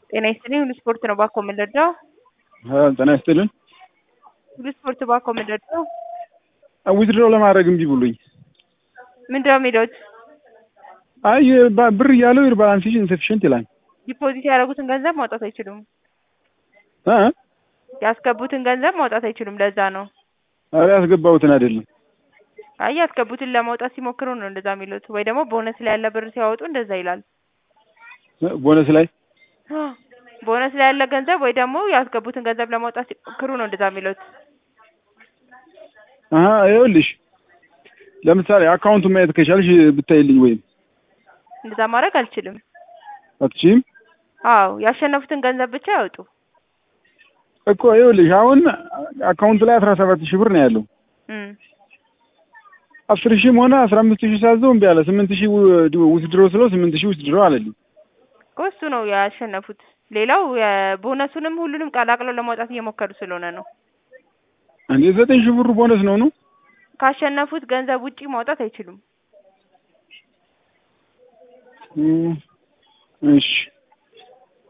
ጤና ይስጥልኝ ሁሉ ስፖርት ነው ባኮ የምንረዳው? ጤና ይስጥልን። ሁሉ ስፖርት ባኮ የምንረዳው? ዊዝድሮ ለማድረግ እምቢ ብሎኝ። ምንድነው የሚሉት? አይ ባ- ብር እያለው ዩር ባላንስ ኢዝ ኢንሰፊሽንት ይላል። ዲፖዚት ያደረጉትን ገንዘብ ማውጣት አይችሉም። እ ያስገቡትን ገንዘብ ማውጣት አይችሉም። ለዛ ነው። ኧረ ያስገባሁትን አይደለም። አይ ያስገቡትን ለማውጣት ሲሞክሩ ነው እንደዛ የሚሉት። ወይ ደግሞ ቦነስ ላይ ያለ ብር ሲያወጡ እንደዛ ይላል። ቦነስ ላይ ቦነስ ላይ ያለ ገንዘብ ወይ ደግሞ ያስገቡትን ገንዘብ ለማውጣት ሲሞክሩ ነው እንደዛ የሚሉት። አሀ ይኸውልሽ ለምሳሌ አካውንቱን ማየት ከቻልሽ ብታይልኝ ወይም እንደዛ ማድረግ አልችልም። አትችይም አዎ ያሸነፉትን ገንዘብ ብቻ ያወጡ። እኮ ይኸውልሽ አሁን አካውንቱ ላይ አስራ ሰባት ሺህ ብር ነው ያለው። እም አስር ሺህም ሆነ አስራ አምስት ሺህ ሳዘው እምቢ አለ። ስምንት ሺህ ውስድሮ ስለው ስምንት ሺህ ውስድሮ አለልኝ። እኮ እሱ ነው ያሸነፉት። ሌላው የቦነሱንም ሁሉንም ቀላቅለው ለማውጣት እየሞከሩ ስለሆነ ነው። እንዴ ዘጠኝ ሺህ ብሩ ቦነስ ነው ነው ካሸነፉት ገንዘብ ውጪ ማውጣት አይችሉም። እም፣ እሺ